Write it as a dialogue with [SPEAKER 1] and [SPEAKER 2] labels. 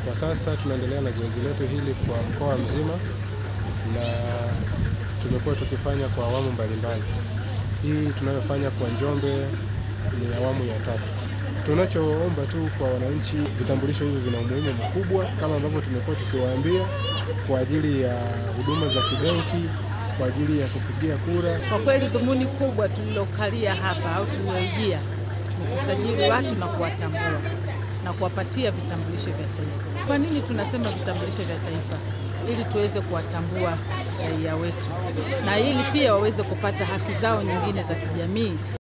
[SPEAKER 1] Kwa sasa tunaendelea na zoezi letu hili kwa mkoa mzima na tumekuwa tukifanya kwa awamu mbalimbali. Hii tunayofanya kwa Njombe ni awamu ya tatu. Tunachoomba tu kwa wananchi, vitambulisho hivi vina umuhimu mkubwa kama ambavyo tumekuwa tukiwaambia, kwa ajili ya huduma za kibenki, kwa ajili ya kupigia kura.
[SPEAKER 2] Kwa kweli dhumuni kubwa tulilokalia hapa au tuliloijia ni kusajili watu na kuwatambua na kuwapatia vitambulisho vya taifa. Kwa nini tunasema vitambulisho vya taifa? Ili tuweze kuwatambua raia wetu na ili pia waweze kupata haki zao nyingine za kijamii.